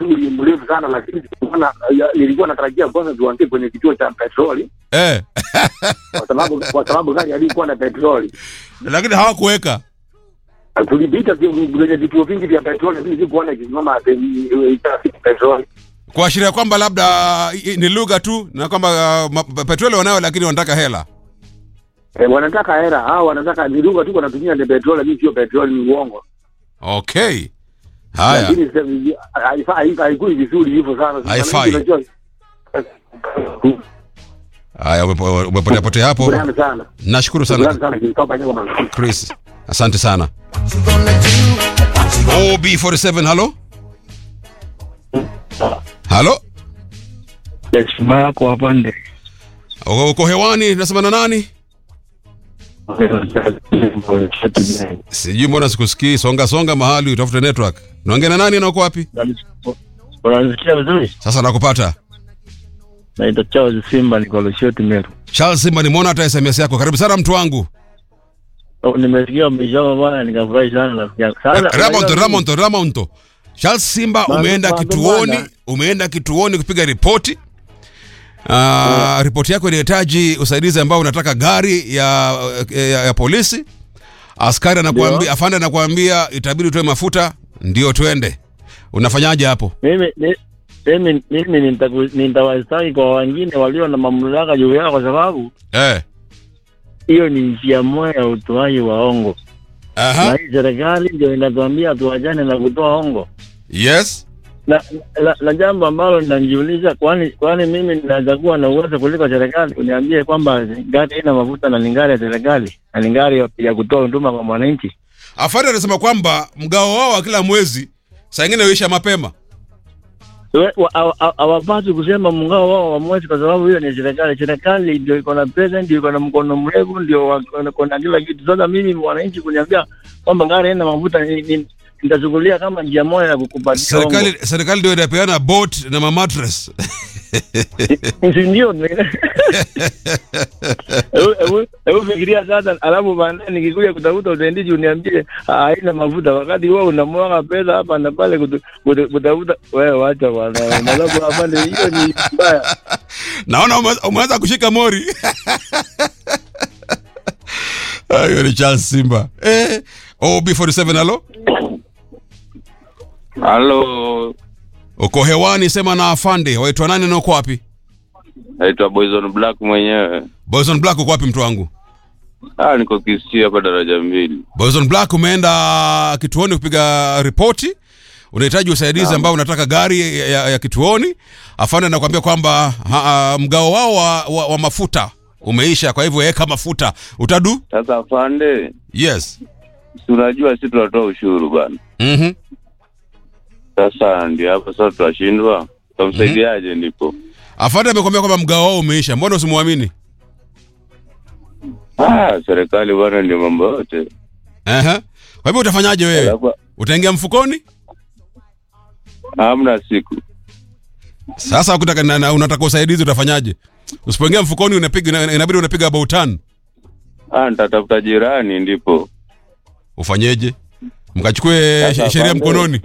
msuli mrefu sana, lakini sikuona- ya- nilikuwa natarajia kwanza tuanzie kwenye kituo cha petroli eh. kwa sababu kwa sababu gari alikuwa na petroli. lakini hawakuweka Tulipita vi- kwenye vituo vingi vya petroli, lakini sikuona ikisimama pe- trafiki petroli. kuashiria kwamba labda i- ni lugha tu na kwamba uh, ma- petroli wanayo lakini wanataka hela Eh, wanataka hela hao, wanataka ni lugha tu, wanatumia ni petroli, lakini sio petroli, ni uongo. okay haya Lakini sasa hivi, haifai- haifai- haikui vizuri hivyo sana. Sasa Haifai. unajua- haya umepo- umepotea potea hapo Shukrani sana. nashukuru Shukrani sana sana Christopher Nyoma. chris asante sana ob47 halo halo heshima yako apande uko uko hewani nasema na nani sijui mbona sikusikii songa songa mahali utafute network naongea na nani na uko wapi unanisikia vizuri sasa nakupata naitwa Charles Simba niko Lushoto Meru charles simba nimeona hata sms yako karibu sana mtu wangu Oh, nimesikia umesoma bwana nikafurahi sana rafiki yangu Sasa, ramonto unajua ramonto ramonto charles simba Bado- umeenda bado kituoni bwana. umeenda kituoni kupiga ripoti Uh, ripoti yako inahitaji usaidizi ambao unataka gari ya, ya, ya polisi askari anakuambia Ndio. afande anakuambia itabidi utoe mafuta ndio twende unafanyaje hapo mimi mi- mimi mimi nitaku- nitawastaki kwa wengine walio na mamlaka juu yao kwa sababu eh. hiyo ni njia moja ya utoaji wa hongo na Aha. hii serikali ndio inatuambia tuachane na kutoa hongo yes na, na, na jambo ambalo linajiuliza kwani kwani mimi ninaweza kuwa na uwezo kuliko serikali uniambie kwamba gari haina mafuta na ni gari ya serikali na ni gari ya, ya kutoa huduma kwa mwananchi afande anasema kwamba mgao wao wa kila mwezi saa ingine huisha mapema We- wa- hawa- hawa- hawapaswi kusema mngao wao wa mwezi kwa sababu hiyo ni serikali serikali ndio iko na pesa ndio iko na mkono mrefu ndio wako- wako na kila kitu sasa mimi mwananchi kuniambia kwamba gari haina mafuta ni- ni- nitachukulia kama njia moja ya kukupatia hongo. serikali serikali ndio inapeana boat na mamatres Si ndio Hebu- hebu- hebu fikiria sasa alafu baadaye nikikuja kutafuta utendizi uniambie "Ah, haina mafuta wakati wewe unamwaga pesa hapa na pale kutu- kutu- kutafuta wewe wacha bwana alafu hapana hiyo ni mbaya naona ume- umeanza kushika mori Ah, hiyo ni charles simba eh. ob47 halo Halo, uko hewani sema na afande waitwa nani na uko wapi naitwa Boyzone Black mwenyewe. boyson black uko wapi mtu wangu Ah, niko Kisii hapa daraja mbili. boyson black umeenda kituoni kupiga ripoti unahitaji usaidizi ambao unataka gari ya, ya, ya kituoni afande anakuambia kwamba ha, mgao wao wa, wa, wa mafuta umeisha kwa hivyo weka mafuta utadu Sasa afande, yes si unajua si tunatoa ushuru bana. mm-hmm. Sasa ndio hapo sasa tutashindwa, tutamsaidiaje? Ndipo afande amekwambia kwamba mgao wao umeisha mbona usimwamini ah, serikali bwana, ndio mambo yote. Ehe. kwa hivyo utafanyaje wewe Alafu utaingia mfukoni hamna siku sasa ukitaka na, na, unataka usaidizi utafanyaje usipoingia mfukoni unapiga ina- inabidi unapiga about turn ah, nitatafuta jirani ndipo ufanyeje mkachukue Sasa she- sheria afande. mkononi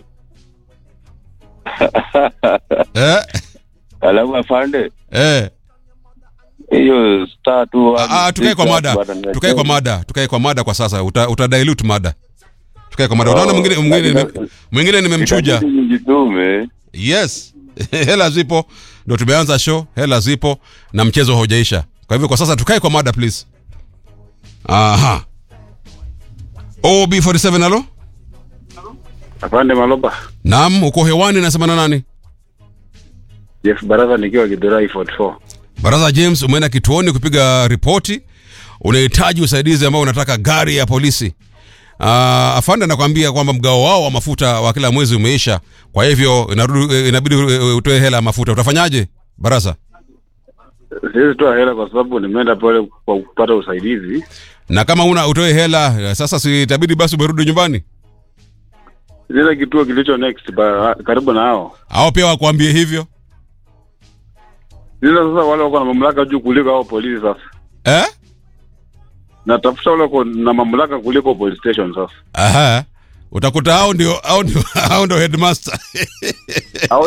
eh? alafu afande Eh. hiyo star tu Ah, ah, tukae kwa mada tukae kwa mada tukae kwa mada kwa sasa uta, uta dilute mada tukae kwa mada unaona Oh, mwingine mwingine lakini- nime- mwingine nimemchuja Itabidi nijitume yes hela zipo ndo tumeanza show hela zipo na mchezo haujaisha kwa hivyo kwa sasa tukae kwa mada please aha ob47 halo Afande Maloba, naam uko hewani nasema na nani Jeff Baraza nikiwa Kidurai 44. baraza james umeenda kituoni kupiga ripoti unahitaji usaidizi ambao unataka gari ya polisi uh, afande anakwambia kwamba mgao wao wa mafuta wa kila mwezi umeisha kwa hivyo inarudi- inabidi uh, utoe hela ya mafuta utafanyaje baraza Siwezi toa hela kwa sababu nimeenda pale kwa kupata usaidizi. na kama una utoe hela eh, sasa si itabidi basi umerudi nyumbani Zile kituo kilicho next ba, karibu na hao. au pia wakuambie hivyo Zile sasa wale wako na mamlaka juu kuliko hao polisi sasa. eh? Natafuta wale wako na mamlaka kuliko police station sasa. Aha. utakuta hao ndio hao ndio hao ndio headmaster